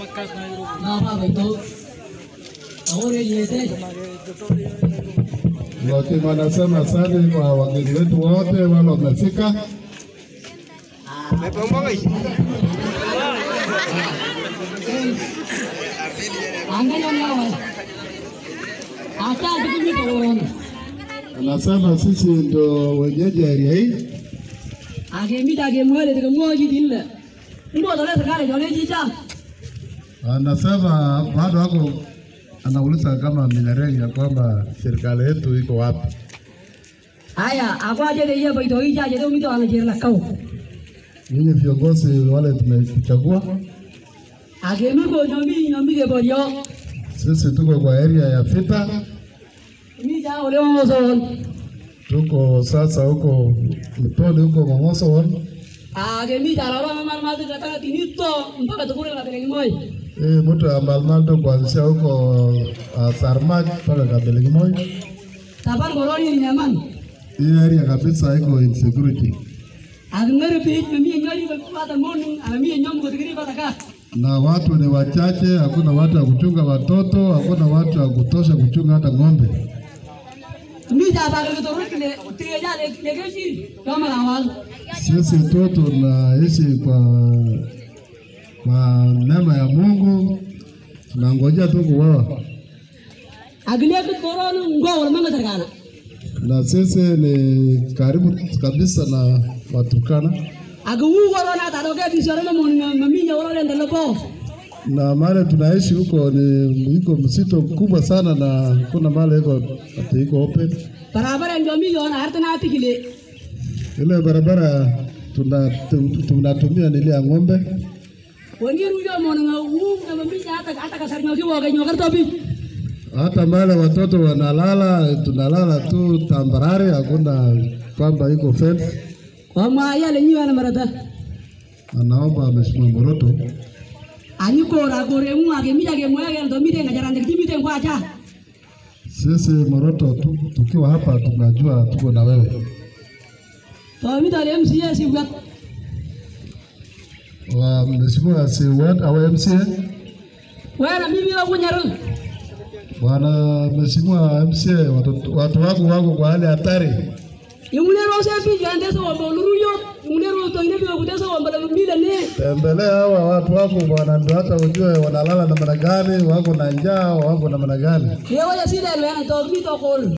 na ba bai to aure yete Lakini wanasema asante kwa wageni wetu wote wale wamefika. anganya nawa ata dikimi to won Anasema sisi ndo wenyeji area hii, age mi ta ge mwele de mo ji dilla ndo dole sakale jole ji cha anasema bado wako anauliza kama Minareng ya kwamba serikali yetu iko wapi. aya akwa je de ye bai to ija je de mi to ana je la kau Ninyi viongozi wale tumechagua, age mi ko no mi no mi ge bo yo sisi tuko kwa area ya Vita, mi ja ole mo so tuko sasa huko Mtoni huko Mong'oso age mi ja la ma ma de ta ti ni to mpaka to kule la tele ngoi hii mtu ya Malmaldo kuanzia huko uh, Sarmaj mpaka Kabeligimoi. tabar goroni ni nyaman Hii area kabisa iko insecurity age ngere pi mi ngari ba pa ta mon ana mi nyom ko digiri ba ta ka na watu ni wachache, hakuna watu wa kuchunga watoto, hakuna watu wa kutosha kuchunga hata ng'ombe. mi ja ba ge to rukile tre ja le le ge shi kama la wal Sisi tu tunaishi kwa kwa neema ya Mungu, tunangojea tu kuoa, agle ko koronu ngo wal manga tarkana na sisi ni karibu kabisa na Waturkana, age wu wala na ta do ge bi sore mo mon mi ja wala le ndalo ko na mahali tunaishi huko ni iko msito mkubwa sana, na kuna mahali iko ati iko open. barabara ndio mi yo na harta na tikile Ile barabara tuna- tu- tunatumia ni ile ya ng'ombe woni ru yo mon nga wu na mi ja hata hata ka sar nyoki wo ge nyokar to bi hata male watoto wanalala, tunalala tu tambarare, hakuna kwamba iko fence. wa ma ya le nyiwa na marata Anaomba Mheshimiwa Moroto ani ko ra ko re mu age mi ja ge mo ge ndo mi de nga jarande ti mi de kwa cha sisi Moroto tu, tukiwa hapa tunajua tuko na wewe. to mi to le MCA si wa Wa Mheshimiwa si ward au MCA wa na mimi la kunyaru bwana Mheshimiwa MCA, watu, watu wako wako kwa hali hatari. imune ro se fi jande so wa luru yo imune ro to ine bi ko de so wa mbala mi le ne Tembelea hawa watu wako bwana, ndio hata ujue wanalala namna gani, wako na njaa, wako namna gani. ye wa ya si le le na to mi to ko